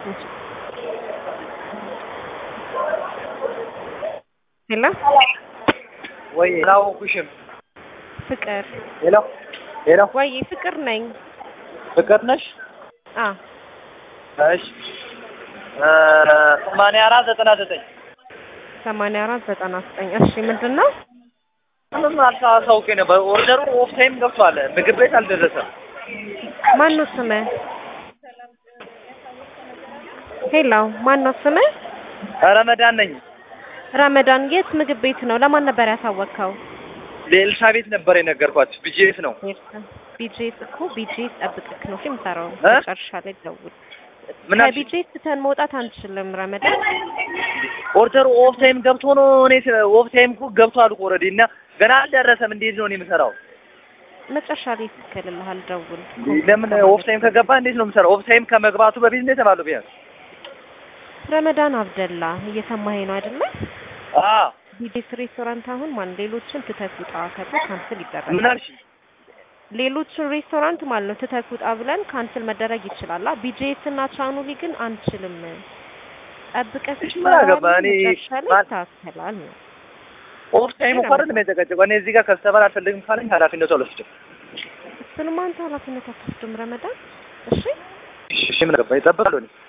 ሄሎ ወይ አላወኩሽም። ፍቅር ሄሎ ሄሎ፣ ወይ ፍቅር ነኝ። ፍቅር ነሽ? አ እሺ ሰማንያ አራት ዘጠና ዘጠኝ ሰማንያ አራት ዘጠና ዘጠኝ እሺ ምንድን ነው? ምንም አልሳሳውቄ ነበር። ኦርደሩ ኦፍ ታይም ገብቷል። ምግብ ቤት አልደረሰም። ማን ነው ስምህ? ሄሎ ማን ነው ስምህ? ረመዳን ነኝ። ረመዳን የት ምግብ ቤት ነው? ለማን ነበር ያሳወቅከው? ለኤልሳ ቤት ነበር የነገርኳት። ብጄት ነው። ቢጄስ እኮ ቢጄስ ጠብቅክ ነው የምሰራው። እ? መጨረሻ ላይ ደውል። ምን አልሽ? ከቢጄስ ትተን መውጣት አንችልም ረመዳን። ኦርደሩ ኦፍ ታይም ገብቶ ነው። እኔ ኦፍ ታይም እኮ ገብቷል እኮ ኦልሬዲ እና ገና አልደረሰም። እንዴት ነው እኔ የምሰራው? መጨረሻ ላይ ይስክልልሃል። ደውል። ለምን ኦፍ ታይም ከገባ እንዴት ነው የምሰራው? ኦፍ ታይም ከመግባቱ በፊት እንዴት ተባለው ቢያንስ ረመዳን አብደላ እየሰማኸኝ ነው አይደለ? አ ቢጄስ ሬስቶራንት አሁን ማን ሌሎችን ትተህ ውጣ ተብሎ ካንስል ምን ይደረጋል። አልሽ? ሌሎችን ሬስቶራንት ማለት ነው ትተህ ውጣ ብለን ካንስል መደረግ ይችላል። ቢጄስ እና ቻኑሊ ግን አንችልም። ጠብቀህ እሺ፣ ምን አገባ? እኔ መጨረሻ ላይ ማን- ይታሰላል ነው። ኦፍ ታይም እኮ አይደለም የተጨቀጨቀው። እኔ እዚህ ጋር ከስተመር አልፈልግም ካለኝ ኃላፊነቱ አልወስድም። እሱንም አንተ ኃላፊነት አትወስድም ረመዳን። እሺ እሺ፣ ምን አገባ? ይጠብቃሉ እኔ